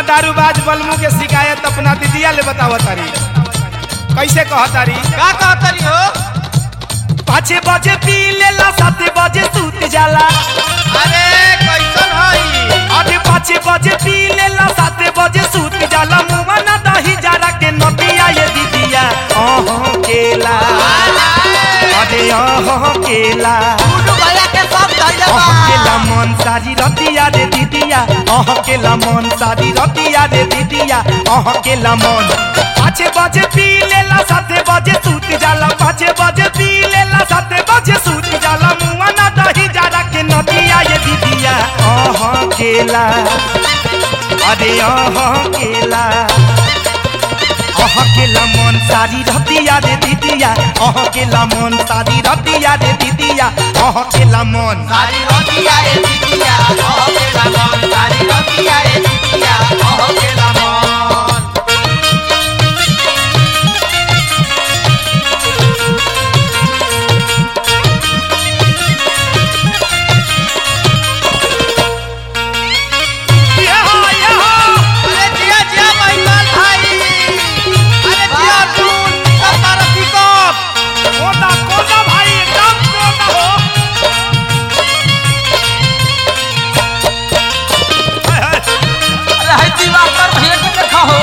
दारूबाज बलमू के शिकायत अपना दीदिया ले बताव तारी कैसे कह तारी का कहतरी हो पाँच बजे पी लेला सात बजे सूत जाला अरे कैसन हई अरे पाँच बजे पी लेला सात बजे सूत जाला मुआ ना दही जरा के नदिया ये दीदिया अह केला अरे अह केला गुड्डू भैया के सब धैले बा अह केला मन सारी रतिया रे दीदिया अह केला मन सारी रतिया रे दीदिया अह केला मन पाँच बजे पी लेला सात बजे सूत जाला पाँच बजे पी लेला सात बजे सूत जाला मुआ ना दही जरा के नदिया ये दीदिया अह केला अरे अह केला अह केला मन सारी रतिया रे दीदिया अह केला मन सारी रतिया रे दीदिया अह केला मन सारी रतिया ए दीदिया कह केला मन सारी रतिया ए दीदिया कह केला मन यहाँ, यहाँ। अरे जिया जिया महिपाल भाई अरे जिया अर्जुन सब तारा पिकअप कोदा, कोदा भाई, एकदम कोदा हो। हाय, हाय। अरे है दिवाकर भैया के देखा हो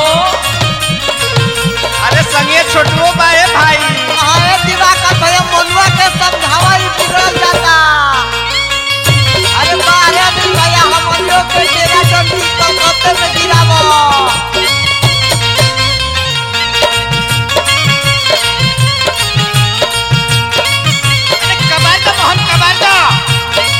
अरे संगे छोटुओ बाए भाई अरे दिवाकर भैया मनुआ के समझावा ही बिगड़ल जाता अरे बारे दिन भैया हम लोग के डेरा डंडी कलकत्ते में गिरावो अरे कबाड़ मोहन कबाड़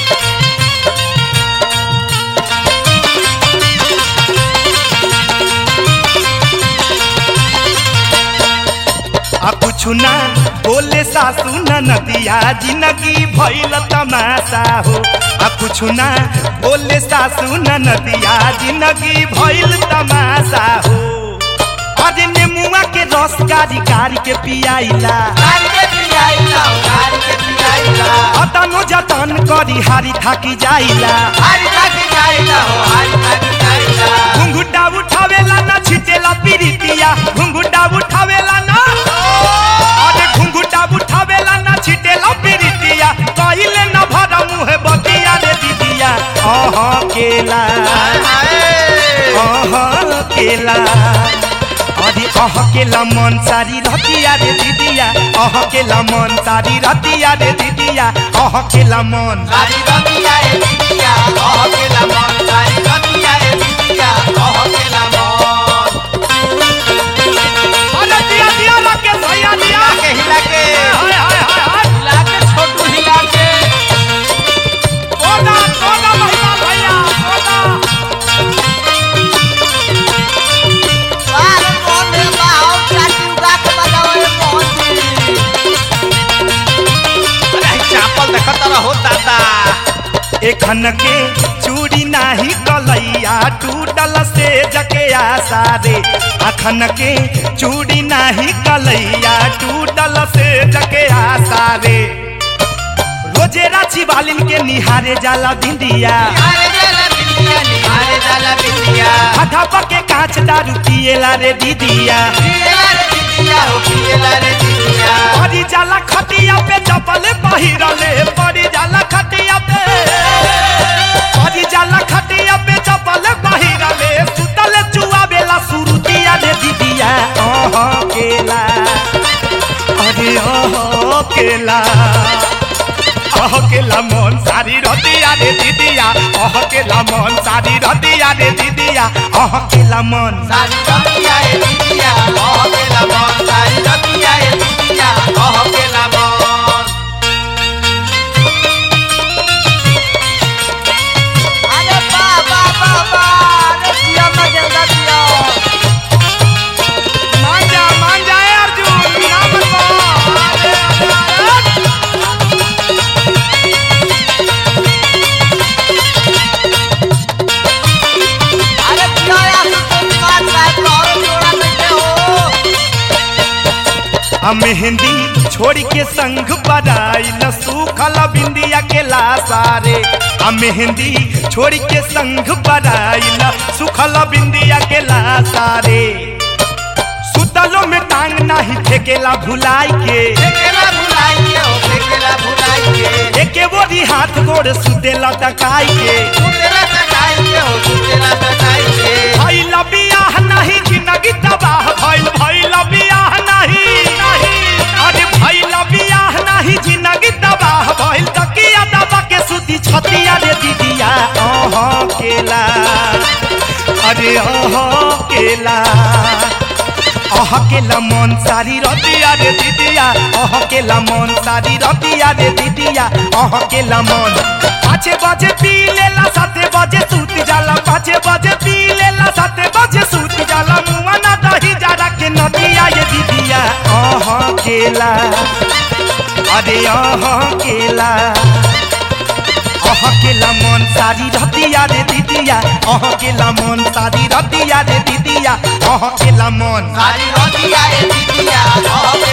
आ कुछु ना बोले सासू न नदिया जिंदगी भइल तमाशा हो आ कुछु ना बोले सासू न नदिया जिंदगी भइल तमाशा हो अरे नेमुआ के रस गारी गारी के पियाइला गाड़ी के पियाइला गाड़ी के पियाइला अतनो जतन करी हारी थाकी जाइला हारी थाकी जाइला हो हारी थाकी जाइला घुंघुटा उठावेला ना छिटेला पीरितिया घुंघुटा उठावेला ना अरे घुंघुटा उठावेला ना छिटेला पीरितिया कहिले न भरा मुहे बतिया रे दीदिया अह केला अह केला अरे अह केला मन सारी रतिया रे दीदिया अह केला मन सारी रतिया रे दीदिया अह केला मन सारी रतिया ए दीदिया कह केला मन सारी रतिया ए दीदिया कह केला मन अरे दिया दिया लगे भैया दिया के हिला के हाय हाय हाय हाय हिला के छोटू हिला के कोदा कोदा महिमा भैया कोदा बाहर कौन है बाहर चाची उगा के बजाओ ए मोहन अरे चापल देखत रहो दादा एखन के चूड़ी नाही कलैया टूटल से जके आशा रे अखन के चूड़ी नाही कलैया टूटल से जके आशा रे रोजे राची बालिन के निहारे जाला बिंदिया अरे जाला बिंदिया निहारे जाला बिंदिया हथा पके कांच दारू पिएला रे दीदिया पियला रे दीदिया हो पियला रे दीदिया परी जाला खटिया पे चपल पहिरले परी जाला खटिया पे परी जाला खटिया पे चपल पहिरले सुतल चुआ बेला सुरुतिया रे दीदिया ओह केला अरे ओह केला ओह केला मन सारी रतिया रे दीदिया ओह केला मन सारी रतिया रे दीदिया ओह केला मन सारी रतिया ए दीदिया कह केला मन सारी रतिया ए दीदिया कह केला मन अरे बा बा बा बा अरे जिया मजेदा जिया मान जा मान जाए अर्जुन नाम को अरे अरे अरे अरे जिया या तो तुम बात बात और जोड़ा बैठे हो आ मेहंदी छोड़ के संग बराइल सूखल बिंदिया के लासारे आ मेहंदी छोड़ के संग बराइल सूखल बिंदिया के लासारे सुतलो में टांग नहीं फेकेला भुलाई के फेकेला भुलाई के हो फेकेला भुलाई के एके बोरी हाथ गोड़ सुतेला टकाई के सुतेला सटाई के हो सुतेला सटाई के भइल बियाह नहीं जिंदगी तबाह भइल भइल बियाह नहीं अरे भइल बियाह नहीं जिंदगी तबाह भइल तकिया दबा के सुती छतिया रे दीदिया ओह केला अरे ओह केला अह केला मन सारी रतिया रे दीदिया अह केला मन सारी रतिया रे दीदिया अह केला मन पाँचे बजे पी लेला साते बजे सूत जाला पाँचे बजे पी लेला साते बजे सूत जाला मुआ ना दही जारा के नदिया ये दीदिया अह केला अरे अह केला अह केला मन सारी रतिया रे दीदिया अह केला मन सारी रतिया रे दीदिया अह केला मन सारी रतिया रे दीदिया, अह